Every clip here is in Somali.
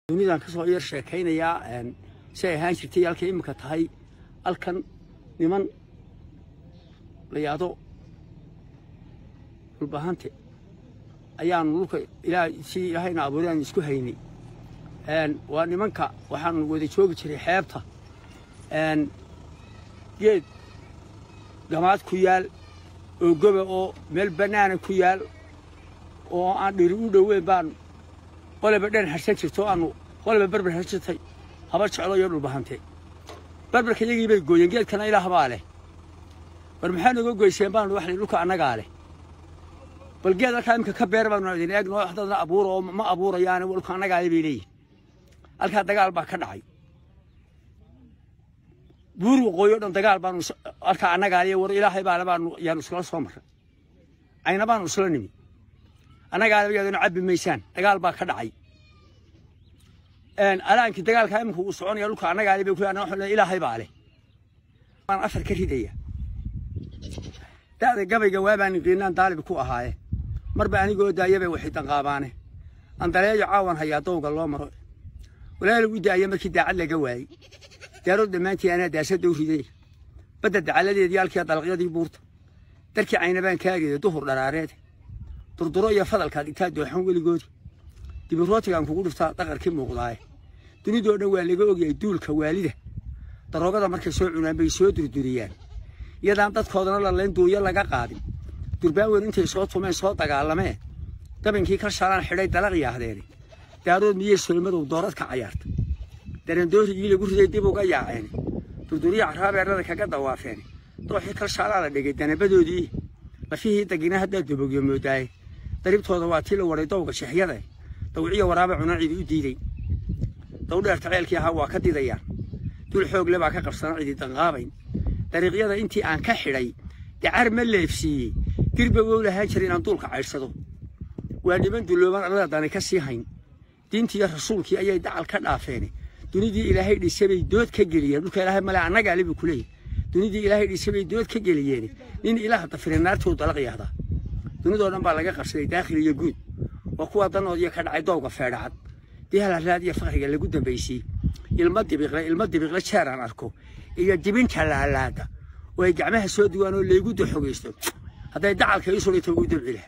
dunidan ka soo yar sheekaynayaa si ay ahaan jirtay halkay iminka tahay halkan niman la yaado dhulbahante ayaanu dhulka ilaa si ilaahayna abuuray aan isku haynay waa nimanka waxaanu wada joogi jiray xeebta geed gamaad ku yaal oo goba oo meel bannaana ku yaal oo aan dhiri u dhoweyn baan qoleba dhan harsan jirto aanu qoleba berber harsatay haba jeclo iyo dhulbahante berberka iyagii bay gooyeen geedkana ilaah baa leh war maxaa nooga goyseen baanu wax dhulka annagaa leh bal geed halkaa imika ka beer baanu idin eegno dadna abuura oo ma abuurayaane dhulka annagaa leh bay leeyihin halkaa dagaal baa ka dhacay buur waqooyi o dhan dagaal baanu halkaa annagaa leh war ilaahay baale baanu yaanu iskula soo marray ayna baanu isla nimi annagaa leh yaaduna cabbi maysaan dagaal baa ka dhacay alaankii dagaalkaa imika uu soconaya dhulka annagaa leh bay ku anaa ilaahay baa leh waan afar ka ridaya da'da gabayga waabaan qiinaan daalib ku ahaaye marba anigoo daayabay waxay danqaabaane andaleeyo caawan hayaa dowga loo maro walaal u daaya markii daacad laga waayey daarood dhammaantii anaa daasada u riday badda dacaladeedii halkii dalaqyadii buurta darkii caynabaan kaageeda duhur dharaareed durduro iyo fadalkaad intaa dooxan weligoodi dibirootigaan kugu dhiftaa daqarkii muuqdaaye dunidoo dhan waa laga ogyahay duulka waalida daroogada markay soo cunaan bay soo durduriyaan iyadaan dadkoodana lalayn duuyo laga qaadin durbaan weyn intay soo tumeen soo dagaalameen dabinkii ka shalaan xidhay dalaq yaahdeene daarood miyey solmadow doorad ka cayaarta darandoorigii lagu riday dib uga yaaceene durduriya caraabeerada kaga dawaafeene dooxii kalshaalaa la dhigay danabadoodii lafihii dagina haddaa dabogyo moodaaye daribtooda waa tii la waray dowga shexyada dawciyo waraaba cunaan cidi u diiday dawdheerta ceelkii ahaa waa ka didayaan dul xoogle baa ka qabsana cidi danqaabayn dariiqyada intii aan ka xidhay dacar ma leefsiiyey dirba wow lahaan jira inaan duulka caydhsado waa niman dullooban arladani ka sii hayn diintiiyo rasuulkii ayay dacal ka dhaafeene dunidii ilaahay dhisabay dood ka geliyeen dhulka ilaahay male annagaa libu ku leeyahy dunidii ilaahay dhisabay dood ka geliyeen nin ilaah dafire naartuu dalaq yahdaa dunidoo dhan baa laga qabsaday daakhil iyo guud waa kuwa danoodiyo ka dhacay doowga feedhacad dihalaraad iyo fakriga lagu dambaysiyey ilma dibiqle ilma dibiqle jeeraan arko iyo dibinta laalaada oo ay gacmaha soo duwaan oo laygu daxogaysto hadday dacalka ii sulita ugu dabci laha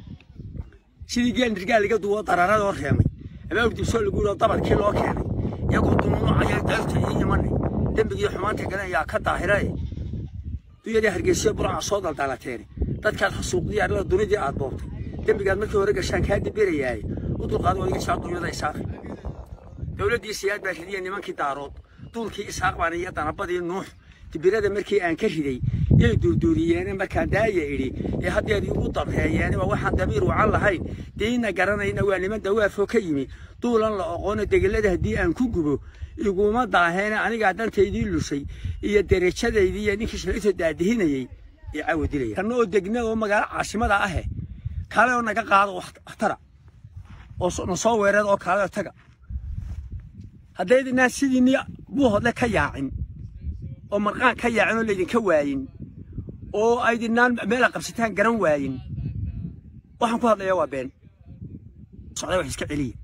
sidii geel nirgaal iga duwo dararadoo reemay ama urdibsoo lagu yidhoo dabarkii loo keenay iyagoo dununucaya deefta ii imanay dembigii xumaanta galan yaa ka daahirae duyadii hargeysiyo buraca soo daldalateene dadkaad xasuuqdii arlada dunidii aad boobtay dembigaad markii hore gashaan kaa dibirayaaye u dulqaad oo iga jaa dunyada isaaqi dowladdii siyaad baa ridiya nimankii daarood duulkii isaaq baan iyo danabadii nuux dibirada markii aan ka riday yay duurduuriyeene markaan daaya idhi ee haddeed igu dabreeyeene waa waxaan damiir wacan lahayn diinna garanayna waa niman dawaafoo ka yimi duulan la oqoono degellada haddii aan ku gubo iguma daaheene anigaa dantaydii lushay iyo derajadaydii iyo ninkii shalaytoo daadihinayey ee caawa dilaya kanna oo degna oo magaalo caasimada ahe kale oo naga qaado waxtara oo na soo weereed oo kale oo taga haddaydinaan sidiinii buuhodle ka yaacin oo marqaan ka yaacin oo laydinka waayin oo aydinaan meela qabsataan garan waayin waxaan ku hadlayaa waa been socday wax iska celiya